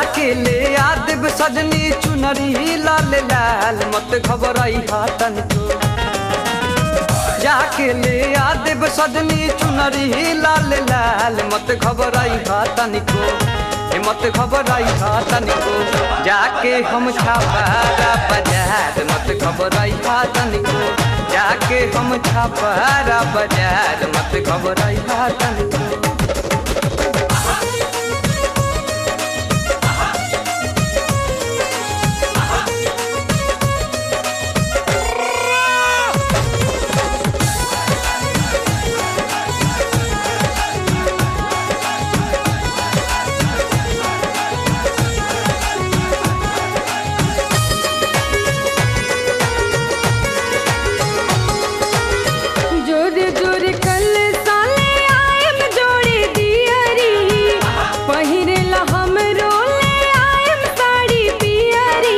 जाके ले आदिब सजनी चुनरी लाल लाल मत घबराई हाथन को जाके ले आदिब सजनी चुनरी लाल लाल मत घबराई हाथन को ए मत घबराई हाथन को जाके हम छापारा बाजार मत घबराई हाथन को जाके हम छापारा बाजार मत घबराई हाथन को जोरे जोरे कल साले आयम जोड़े दियरी पहिरेला हम रोले आयम साड़ी पियरी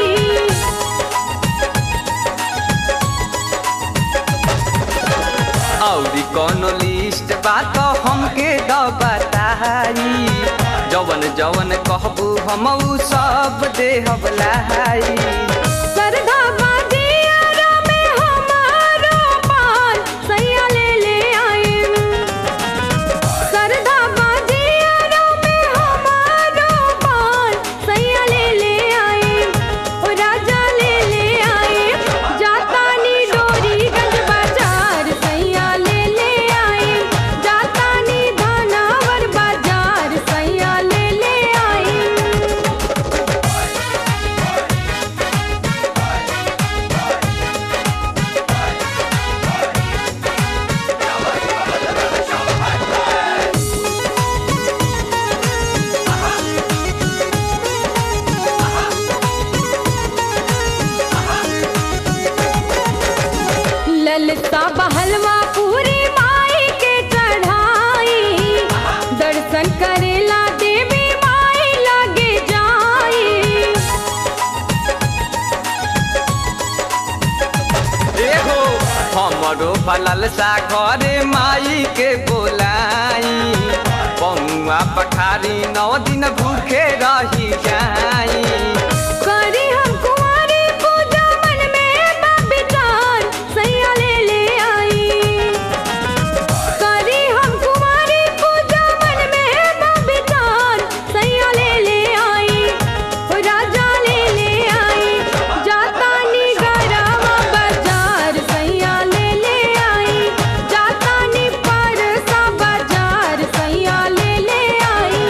औरी कोनो लिस्ट बात हमके द बताई जवन जवन कहबू हम उ सब देहब लाई सरधा बाजियारा में हमारो पान सैया ले ले आयम सरधा बाजियारा में हमारो पान सैया ले ले आयम ओ राजा ले ले आयम जातानी डोरीगंज बाजार सैया ले ले आयम जातानी धानावर बाजार सैया ले ले आयम ललता बहलवा पूरी माई के चढ़ाई दर्शन करेला देवी माई लगे जाई एहो हमरो फलल सा घरे माई के बोलाई पौआ पखारी नौ दिन भूखे रही जाई करी हम कुंवारी पूजा मन में बबिचार सैया ले ले आई करी हम कुंवारी पूजा मन में बबिचार सैया ले ले आई ओ राजा ले ले आई जातानी गरवा बाजार सैया ले ले आई जातानी परसा बाजार सैया ले ले आई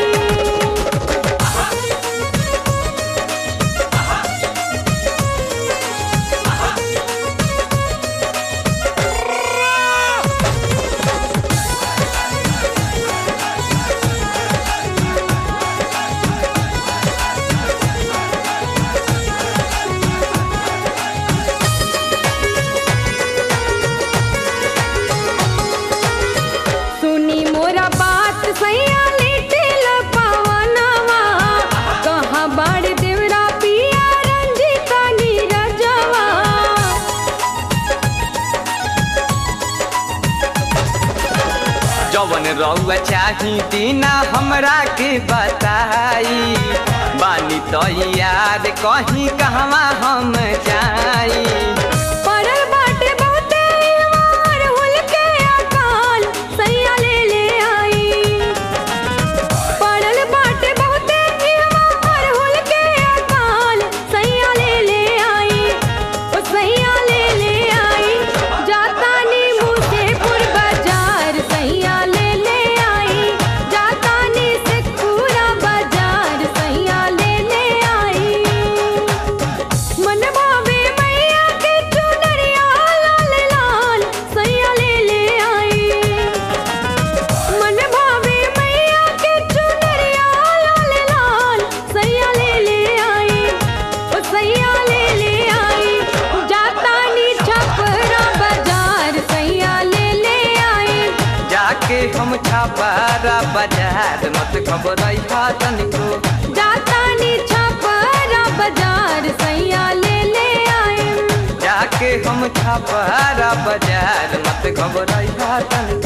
सुनी मोरा बात सैया लिटिल पवनवा कहाँ बाड़ देवरा पिया रंजिता नीरजवा जवन रउआ चाही दीना हमरा के बताई बानी तो याद कहीं कहवा हम जाई पड़ल बाटे बहुते मार हुल के अकाल सैया ले ले आई पड़ल बाटे बहुते मार हुल के अकाल सैया ले ले आई ओ सैया ले ले आई जातानी मुसेपुर बाजार सैया ले ले आई जातानी शेखपुरा बाजार सैया ले ले आई मन भावे मैया के चुनरिया लाल लाल सैया ले ले आई मन भावे मैया के चुनरिया लाल लाल सैया ले ले आई ओ सैया ले ले आई जातानी छपरा बाजार सैया ले ले आई जाके हम छापारा बाजार मत खबरई तनिको जातानी छपरा बाजार सैया ले ले आई जाके हम छापारा बाजार मत घबराई तनिको